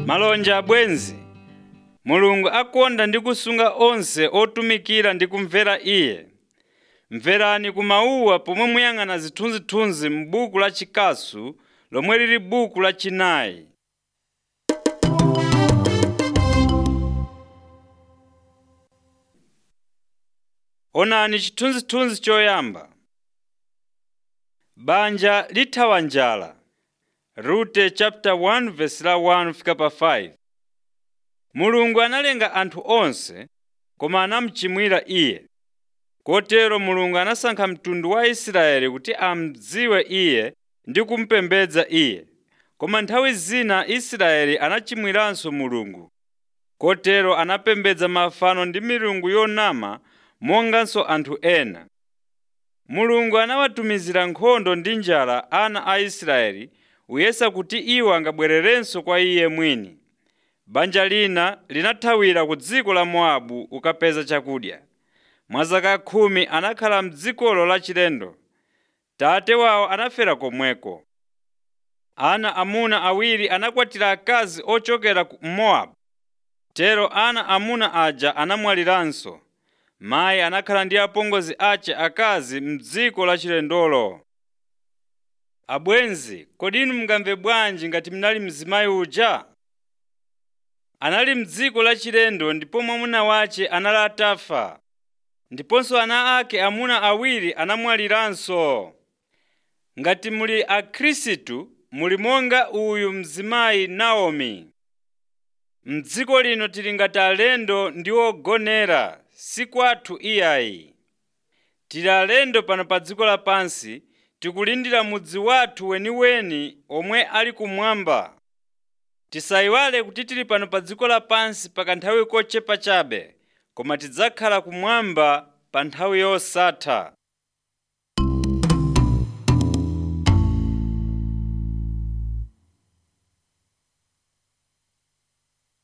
malonje abwenzi mulungu akonda ndi kusunga onse otumikira ndi kumvera iye mverani ku mawuwa pomwe muyang'ana zithunzithunzi m'buku la chikasu lomwe lili buku la chinayi onani chithunzithunzi choyamba banja lithawa njala rute chapter 1 verse la 1 fika pa 5 mulungu analenga anthu onse koma anamuchimwira iye kotero mulungu anasankha mtundu wa israeli kuti amdziwe iye ndi kumpembedza iye koma nthawi zina israeli anachimwiranso mulungu kotero anapembedza mafano ndi milungu yonama monganso anthu ena mulungu anawatumizira nkhondo ndi njala ana a israeli kuyesa kuti iwo angabwererenso kwa iye mwini banja lina linathawira ku dziko la mowabu ukapeza chakudya mwa zaka khumi anakhala mdzikolo lachilendo tate wawo anafera komweko ana amuna awiri anakwatira akazi ochokera ku mowabu tero ana amuna aja anamwaliranso mayi anakhala ndi apongozi ace akazi mdziko lachilendolo abwenzi kodi inu mungamve bwanji ngati mnali mzimayi uja anali mdziko lachilendo ndipo mwamuna wace anali atafa ndiponso ana ake amuna awiri anamwaliranso ngati muli akhristu muli monga uyu mzimayi naomi mdziko lino tili ngati alendo ndi ogonera si kwathu iyayi tili alendo pano pa dziko lapansi tikulindira mudzi wathu weniweni omwe ali kumwamba tisayiwale kuti tili pano pa dziko lapansi pa kanthawi kochepa chabe koma tidzakhala kumwamba pa nthawi yosatha